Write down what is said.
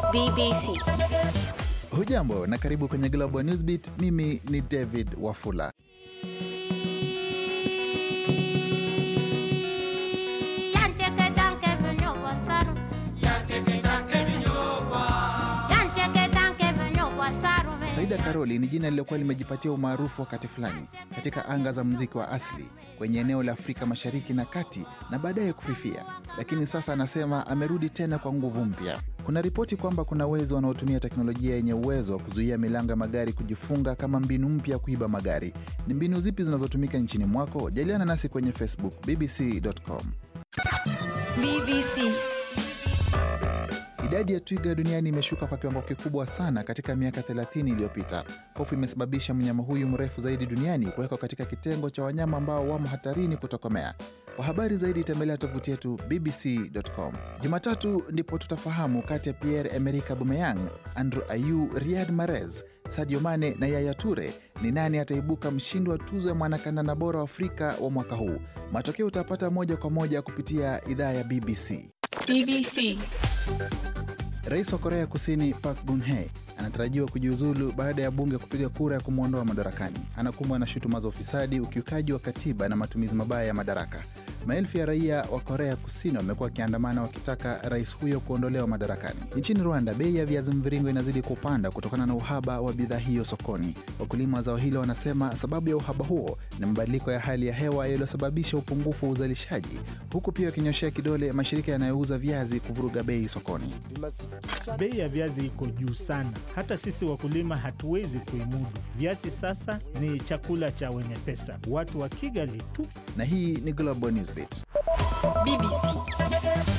BBC. Hujambo na karibu kwenye Global Newsbeat. Mimi ni David Wafula. Yanteke janke binyo wasaru. Yanteke janke binyo wasaru me. Saida Karoli ni jina lililokuwa limejipatia umaarufu wakati fulani katika anga za muziki wa asili kwenye eneo la Afrika Mashariki na Kati na baadaye kufifia, lakini sasa anasema amerudi tena kwa nguvu mpya. Kuna ripoti kwamba kuna wezi wanaotumia teknolojia yenye uwezo wa kuzuia milango ya magari kujifunga kama mbinu mpya ya kuiba magari. Ni mbinu zipi zinazotumika nchini mwako? Jaliana nasi kwenye Facebook bbc.com. BBC. Idadi ya twiga duniani imeshuka kwa kiwango kikubwa sana katika miaka 30 iliyopita. Hofu imesababisha mnyama huyu mrefu zaidi duniani kuwekwa katika kitengo cha wanyama ambao wamo hatarini kutokomea. Kwa habari zaidi tembelea tovuti yetu bbc.com. Jumatatu ndipo tutafahamu kati ya Pierre Emerick Aubameyang, Andrew Ayew, Riyad Mahrez, Sadio Mane na Yaya Toure ni nani ataibuka mshindi wa tuzo ya mwanakandanda bora wa Afrika wa mwaka huu. Matokeo utapata moja kwa moja kupitia idhaa ya BBC. BBC. Rais wa Korea Kusini Park Geun-hye anatarajiwa kujiuzulu baada ya bunge kupiga kura ya kumwondoa madarakani. Anakumbwa na shutuma za ufisadi, ukiukaji wa katiba na matumizi mabaya ya madaraka. Maelfu ya raia wa Korea Kusini wamekuwa wakiandamana wakitaka rais huyo kuondolewa madarakani. Nchini Rwanda, bei ya viazi mviringo inazidi kupanda kutokana na uhaba wa bidhaa hiyo sokoni. Wakulima wa zao hilo wanasema sababu ya uhaba huo ni mabadiliko ya hali ya hewa yaliyosababisha upungufu wa uzalishaji, huku pia wakinyoshea kidole mashirika yanayouza viazi kuvuruga bei sokoni. Bei ya viazi iko juu sana, hata sisi wakulima hatuwezi kuimudu. Viazi sasa ni chakula cha wenye pesa, watu wa Kigali tu. Na hii ni Global Newsbeat. BBC.